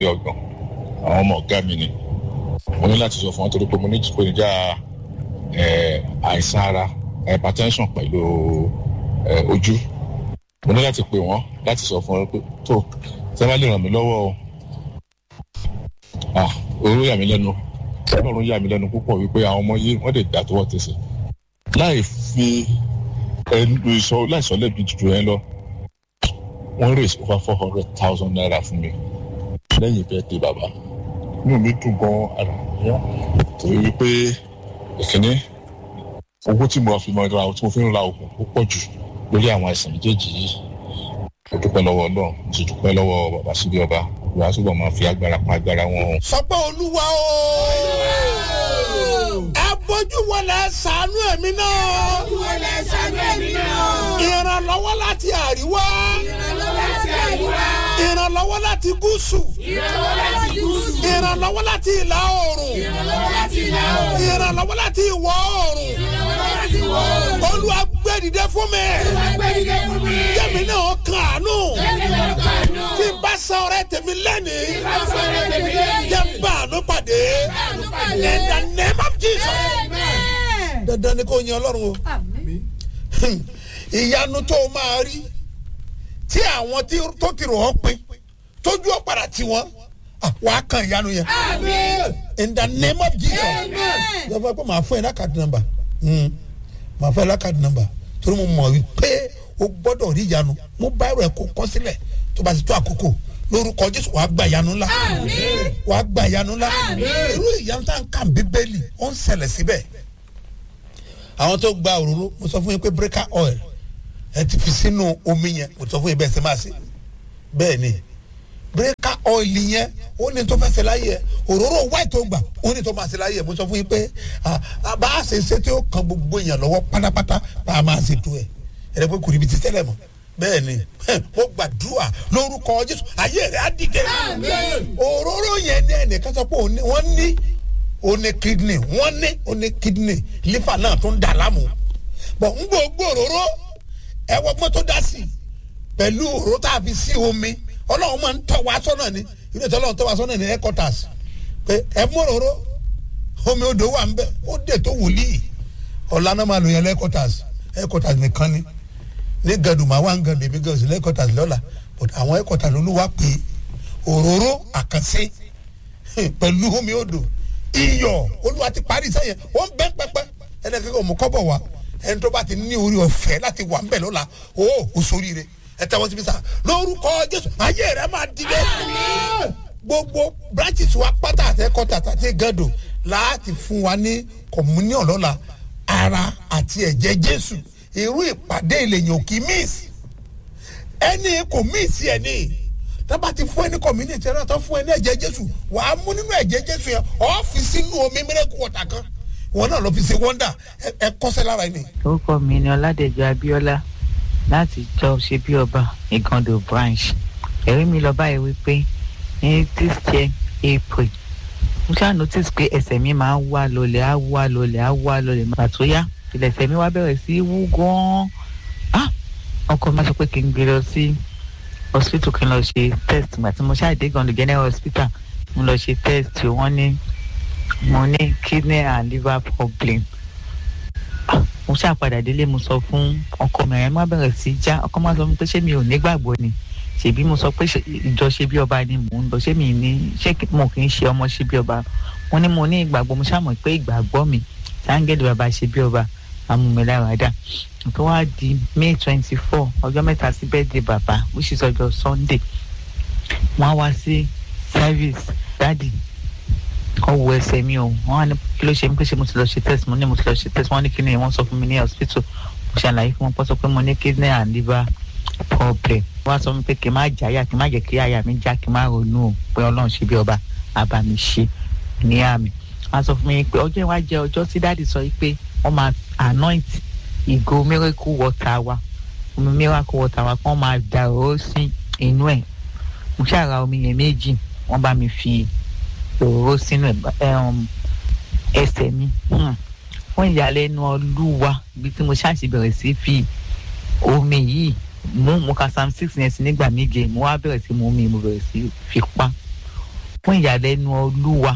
ọgbọ̀n àwọn ọmọ ọ̀gá mi ni mo ní láti sọ fún wọn torí pé mo ní ìpèníjà àìsàn ara hypertension pẹ̀lú ojú mo ní láti pè wọ́n láti sọ fún wọn pé tó ṣé wọ́n lè ràn mí lọ́wọ́ o ah oró yà mí lẹ́nu ọlọ́run yà mí lẹ́nu púpọ̀ wípé àwọn ọmọ yìí wọ́n lè dà tọwọ́ tẹsẹ̀ láì fi ẹnu sọ láì sọ lẹ́bi jù yẹn lọ wọ́n raise over four hundred thousand naira fún mi lẹ́yìn bẹ́ẹ̀ dé bàbá inú mi dùn gan ara yá torí wípé ìkíní owó tí mo fi mọ ra tí mo fi ń ra oògùn ó pọ̀ jù lórí àwọn àìsàn méjèèjì yìí mo dúpẹ́ lọ́wọ́ ọlọ́run mo sì dúpẹ́ lọ́wọ́ bàbá síbi ọba ìwà túbọ̀ máa fi agbára pa agbára wọn. sọ pé olúwa o ẹ bójú wọlé ṣàánú ẹ̀mí náà Ojú wo lẹ ṣàánú ẹ̀mí náà? ìrànlọ́wọ́ láti àríwá Ìrànlọ́wọ́ láti àríwá. ìrànlọ́wọ́ láti gúúsù Ìrànlọ́wọ́ láti gúúsù. ìrànlọ́wọ́ láti ìlà oòrùn Ìrànlọ́wọ́ láti ìlà oòrùn. ìrànlọ́wọ́ láti ìwọ̀ oòrùn Ìrànlọ́wọ́ láti ìwọ̀ oòrùn. olúwa gbé dìde fún mi Olúwa gbé dìde fún mi. jẹ́mi náà kàánú Jẹ́mi náà kàánú. tí n bá san ọrẹ tèmi lẹ́nìí Bá sọ̀rọ̀ tèmi lẹ́yìn. jẹ́ n bá àánú pàdé Àánú pàdé. in the name of Jesus Amen. dandan ni kò yan ọlọ́run o. Àmín. ìyanu tó o máa rí tí àwọn tí tó ti rò ọ́ pin tójú ọ̀ padà tí wọ́n wàá kan ìyanu yẹn Àmín. in the name of Jesus Amen. lọ́fọ̀ pé màá fún ẹ lákàtí nọ́mbà màá fún ẹ lákàtí nọ́mbà torí mo mọ̀ wípé o gbọ́dọ̀ rí ìyanu mo bá ẹ̀rọ ẹ̀ kó kọ́ sílẹ̀ tó bá ti tó àkókò lórúkọ Jésù wàá gba ìyanu ńlá Àmín. wàá gba ìyanu ńlá Àmín. irú ìyanu tá à ń kà bíbélì ó ń ṣẹlẹ̀ síbẹ̀ àwọn tó gba òróró mo sọ fún yín pé breaker oil ẹ ti fi sínú omi yẹn mo sọ fún yín bẹ́ẹ̀ ṣe máa ṣe bẹ́ẹ̀ ni breaker oil yẹn ó ní tó fẹ́ ṣe láyé ẹ òróró white tó gbà ó ní tó máa ṣe láyé ẹ mo sọ fún yín pé ah, ah, bá a ṣe ṣe tí ó kan gbogbo èèyàn lọ́wọ́ pátápátá bá a máa ṣe tó ẹ ẹ pé kùrìbì ti tẹ́lẹ̀ mọ́ bẹ́ẹ̀ ni mo gbàdúrà lórúkọ Jésù ayé rẹ̀ á dìde Àmín. òróró yẹn ní ẹnìkan sọ pé òun ní- wọ́n ní ó ní kidney wọ́n ní ó ní kidney liver náà tó ń dà láàmú bọ̀ ń gbogbo òróró ẹ̀wọ̀n mọ́tò dá sí i pẹ̀lú òróró tá a fi sí omi ọlọ́run máa ń tọ́ wa sọ́nà ni ilé ìtọ́ ọlọ́run tọ́ wa sọ́nà ní headquarters pé ẹ mú òróró omi odò wà ń bẹ ó dè tó wòlíì ọ̀la náà máa lò yẹn headquarters headquarters nìkan ni ní gàdùmá wà ń gàdùn èmi gàdùn sí headquarters lọ́la but àwọn headquarters olúwa pé òróró àkànṣe pẹ̀lú omi odò iyọ̀ olúwa ti parí sẹ́yìn wọ́n bẹ́ pẹ́pẹ́ ẹni kankan ò mú kọ́bọ̀ wá ẹni tó bá ti ní orí ọ̀fẹ́ láti wà ńbẹ̀ lọ́la o ò sóríire ẹ tẹ́wọ́ síbi sá lórúkọ jésù ayé rẹ máa dìde gbogbo branches wa pátá àtẹ́kọ́tà àti gàdò láti fún wa ní communion lọ́la ara àti ẹ̀jẹ̀ jésù irú ìpàdé ìlẹ̀yìn òkì miss ẹni kò miss ẹni tábà ti fún ẹni community ẹni tó fún ẹni ẹ̀jẹ̀ jésù wàá mú nínú ẹ̀jẹ̀ jésù yẹn ọ́fíìsì inú omi miracle water kan wọn náà lọ fi ṣe wonder ẹ- ẹ kọ́sẹ́ lára ẹni. orúkọ mi ni ọládẹjọ abíọ́lá láti jọ ṣe bí ọba ìgàndò branch ẹ̀rí mi lọ báyìí wípé ní this year april mo ṣáà notice pé ẹsẹ̀ mi máa ń wá lọlẹ̀ á wá lọlẹ̀ á wá lọlẹ̀ màá tó yá ìlẹ̀sẹ̀ mi wá bẹ̀rẹ̀ sí í wú gan-an ah ọkọ mi sọ pé kí n gbé lọ sí hospital kí n lọ ṣe test ìgbà tí mo ṣáà dé ìgàndò general hospital mo lọ ṣe test wọ́n ní mo ní kidney and liver problem mo ṣáà padà délé mo sọ fún ọkọ mi ẹ má bẹ̀rẹ̀ sí í já ọkọ má sọ fún mi pé ṣé mi ò nígbàgbọ́ ni ṣèbí mo sọ pé ṣe- ìjọ ṣe bí ọba ni mò ń lọ ṣé mi ní ṣé kí- mo kì í ṣe ọmọ ṣe bí ọba mo ní mo ní ìgbàgbọ́ mo ṣàmọ̀ pé ìgbàgbọ́ mi sáńgẹ́lì bàbá ṣe bí ọba amúmiláradà tó wá di may twenty four ọjọ́ mẹ́ta sí birthday bàbá which is ọjọ́ sunday wọ́n á wá sí service dáàdì kọ́ wo ẹsẹ̀ mi o wọ́n á ní kí ló ṣe mí pé ṣe mo ti lọ ṣe test mo ní mo ti lọ ṣe test wọ́n ní kí ni wọ́n sọ fún mi ní hospital mo ṣàlàyé fún wọn pọ́ sọ pé mo ní kidney and liver problem wọ́n á sọ fún mi pé kí n má jáyà kí n má jẹ́ kí àyà mi já kí n má ronú o pé ọlọ́run ṣe bí ọba àbá mi ṣe ní àmì wọ́n á sọ fún mi pé ọjọ́ ìwá jẹ́ ọjọ́ tí dáàdì sọ pé wọ́n máa anoint ìgò miracle water wa omi miracle water wa kí wọ́n máa dà ó sí inú ẹ̀ mo ṣàrà omi yẹn méjì wọ́n bá mi fi òróró sínú ẹ̀ um, ẹsẹ̀ mi Hmm. fún ìyàlẹ́nu ọlúwa ibi tí mo ṣáàṣì bẹ̀rẹ̀ sí fi omi yìí mú mo ka psalm six yẹn sí nígbà méje mo wá bẹ̀rẹ̀ sí mu omi mo bẹ̀rẹ̀ sí fi pa fún ìyàlẹ́nu olúwa.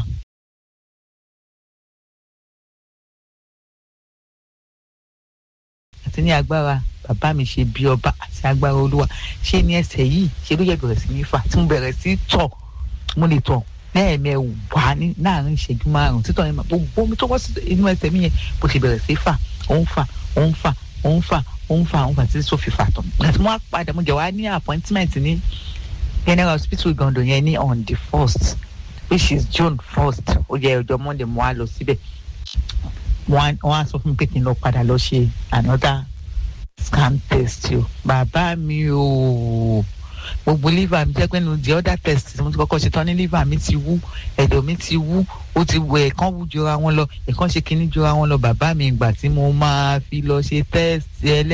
àti ní agbára bàbá mi ṣe bí ọba àti agbára olúwa ṣé ní ẹsẹ̀ yìí ṣe ló yẹ bẹ̀rẹ̀ sí ní fà tí mo bẹ̀rẹ̀ sí tọ̀ mo lè tọ̀ lẹ́ẹ̀mẹwàá ní láàrin ìṣẹ́jú márùn-ún títọ̀ yẹn máa gbogbo omi tó wọ́ sí inú ẹsẹ̀ mi yẹn bó ṣe bẹ̀rẹ̀ sí fà ó ń fà ó ń fà ó ń fà ó ń fà ó ń fà títí tó fi fà tán àti mo wá padà mo jẹ́ wá ní appointment ní general hospital Igando yẹn ní on the first which is June first ó jẹ́ ọjọ́ Monday mo wá lọ síbẹ̀ wọ́n á sọ fún mi pé kí n lọ padà lọ ṣe another scan test o bàbá mi o gbogbo liver mi jẹ́ pé nu the other test mo ti kọ́kọ́ ṣe tán ní liver mi ti wú ẹ̀dọ̀ mi ti wú ó ti wọ ẹ̀kan wú jura wọn lọ ẹ̀kan ṣe kinní jura wọn lọ bàbá mi ìgbà tí mo máa fi lọ ṣe test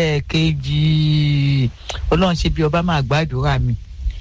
ẹlẹ́ẹ̀kejì ọlọ́run ṣe bí ọba máa gbàdúrà mi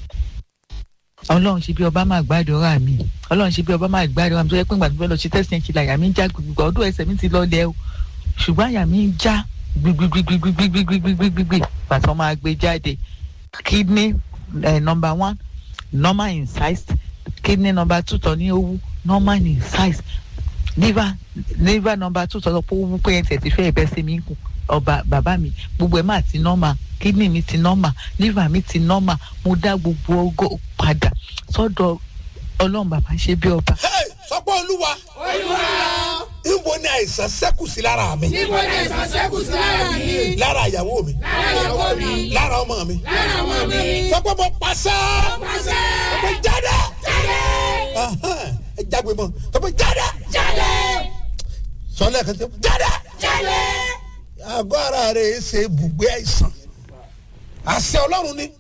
ọlọ́run ṣe bí ọba máa gbàdúrà mi ọlọ́run ṣe bí ọba máa gbàdúrà mi tó yẹ pé ìgbà tó fẹ́ lọ ṣe test yẹn ṣe là àyà mi ń já gbogbo ọdún ẹsẹ̀ mi ti lọ lẹ́ o ṣùgbọ́n àyà mi ń já gbigbigbigbigbigbigbigbigbigbigbigbi pàtó máa gbé jáde kidney eh, number one normal in size kidney number two tọ́ ní owó normal in size liver liver number two tọ́ pé owó pé ẹsẹ̀ ti fẹ́ ẹ̀bẹ́ sí mi kù ọba bàbá mi gbogbo ẹ̀ máa ti normal kidney mi ti normal liver mi ti normal mo dá gbogbo ogo padà sọ́dọ̀ ọlọ́run bàbá ṣe bí ọba. sọpọ́ olúwa olúwa níbo ni àìsàn ṣẹ́kù sí lára mi níbo ni ẹ̀sán ṣẹ́kù sí lára mi lára ìyàwó mi lára ìyàwó mi lára ọmọ mi lára ọmọ mi sọpọ́ mo pàṣẹ pàṣẹ mo jáde jáde Ahan, ẹ jágbe mọ́ sọpọ́ jáde jáde sọlẹ̀ kan tẹ jáde jáde àgọ́ ara rẹ̀ ṣe ibùgbé àìsàn àṣẹ ọlọ́run ni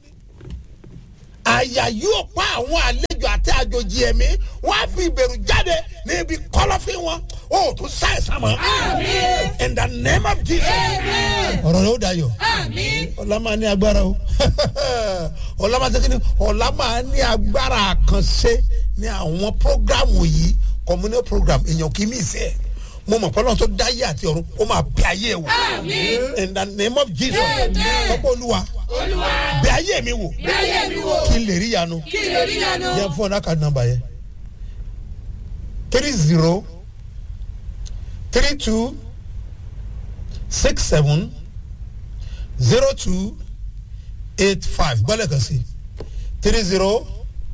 àyà yóò pa àwọn àlejò àti àjòjì ẹ̀mí wọ́n á fi ìbẹ̀rù jáde níbi kọ́lọ́fín wọn ó tún ṣàìsàn mọ́ àmín in the name of Jesus Amen. ọ̀rọ̀ rẹ̀ ó dayọ̀ àmín ọ̀la máa ní agbára o ọ̀la máa tẹ́kí ni ọ̀la máa ní agbára àkànṣe ní àwọn prógrámù yìí communal program èèyàn kì í mí ìsẹ́ ẹ̀ mo mọ̀ pọ́nlọ́n tó dáyé àti ọ̀run ó máa bẹ ayé ẹ̀ wò àmín in the name of Jesus Amen. ọ̀pọ̀ olúwa olúwa bẹ ayé mi wò bẹ́ẹ̀ mi wò kí n lè rí yanu kí lè rí yanu yẹn fún ọ̀nà kan nọ́mbà yẹn three zero three two six seven zero two eight five gbọ́dọ̀ kan sí three zero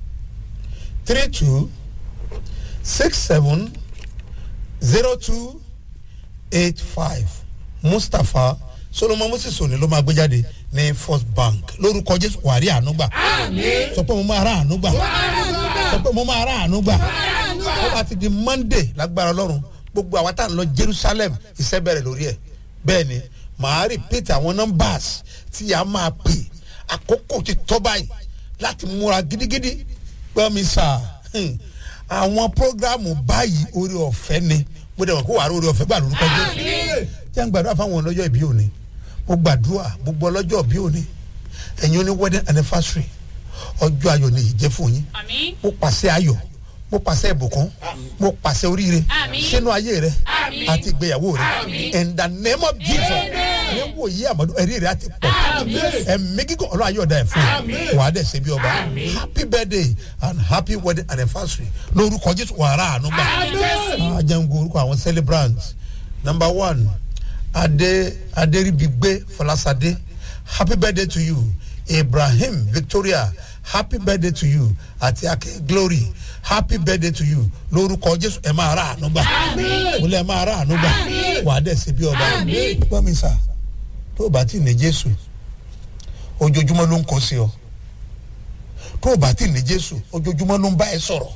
three two six seven zero two eight five mustapha solomon moses òní ló máa gbé jáde ní first bank lórúkọ jésù wàrí àánú gbà àmín sọ pé mo máa rà àánú gbà sọ pé mo máa rà àánú gbà àánú gbà. ó bá ti di monday lágbára ọlọ́run gbogbo àwa tá à ń lọ jerusalem iṣẹ́ bẹ̀rẹ̀ lórí ẹ̀ bẹ́ẹ̀ ni màá repeat àwọn numbers tí a máa pè àkókò ti tọ́ báyìí láti múra gidigidi gbọ́ mi sà hmm, àwọn programu báyìí orí ọ̀fẹ́ ni mo dẹ̀ wọ́n kó wàá rí orí ọ̀fẹ́ gbà lórúkọ jẹ́ jẹ́ ń gbàdúrà fáwọn ọlọ́jọ́ ìbí òní mo gbàdúrà gbogbo ọlọ́jọ́ ìbí òní ẹ̀yin oní wedding anniversary ọjọ́ ayọ̀ ni ìjẹ́ fún yín àmín mo pàṣẹ ayọ̀ mo pàṣẹ ìbùkún mo pàṣẹ oríire Àmín. sínú ayé rẹ Àmín. àti ìgbéyàwó rẹ Àmín. in the name of jesus ní wòye àmọ́dún ẹ̀rí rẹ àti pọ̀ Àmín. ẹ̀mí gígùn ọlọ́run ayé ọ̀dà ẹ̀ fún Àmín. wà á dẹ̀ ṣe bí ọba happy birthday and happy wedding anniversary lórúkọ jésù wàrà àánú gbà Àmín. ajango orúkọ àwọn celebrants number one adé adéribigbe fọlásadé happy birthday to you ibrahim victoria happy birthday to you àti ake glory happy birthday to you lórúkọ jésù ẹ máa ra àánú gbà mo lẹ máa ra àánú gbà wà á dẹ̀ ṣe bí ọba Àmín. gbọ́ mi sà tó o bá ti ní jésù ojoojúmọ́ ló ń kọ́ sí ọ tó o bá ti ní jésù ojoojúmọ́ ló ń bá ẹ sọ̀rọ̀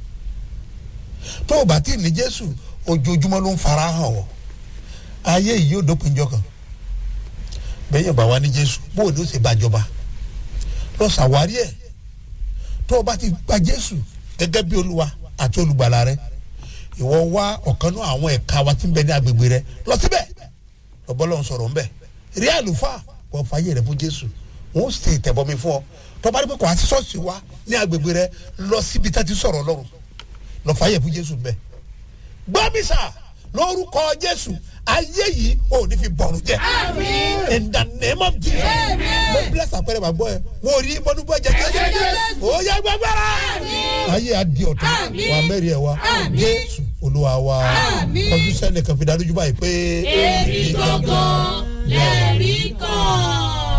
tó o bá ti ní jésù ojoojúmọ́ ló ń fara hàn ọ́ ayé yìí yóò dópin jọ kan bẹ́ẹ̀ yóò bá wa ní jésù bóò ni ó ṣe bàjọba lọ ṣàwárí ẹ̀ tó o bá ti gba jésù gẹ́gẹ́ bí olúwa àti olùgbàlà rẹ ìwọ wá ọ̀kan náà àwọn ẹ̀ka wa tí ń bẹ ní agbègbè rẹ lọ síbẹ̀ lọ́bọ́lọ́ ń sọ̀rọ̀ ńbẹ̀ rí àlùfáà wọ́n fàyè rẹ fún jésù wọ́n sì tẹ̀bọmi fún ọ tọ́ba rí pé kò á sí ṣọ́ọ̀ṣì wa ní agbègbè rẹ lọ síbi tá ti sọ̀rọ̀ ọlọ́run lọ fàyè fún jésù ńbẹ̀ gbọ́mísà lórúkọ jésù ayé yìí ò ní fi bọ̀rù jẹ in the name of jesus mo bless àpẹẹrẹ bàgbọ́ ẹ mo rí bọ́dúbọ́ jẹ jésù ó yẹ gbẹgbẹrẹ ayé adi ọ̀tún wà mẹ́rin ẹ̀ wá jésù olúwa wa ọdún sẹ́ni kan fi dájú báyìí pé Èmi gangan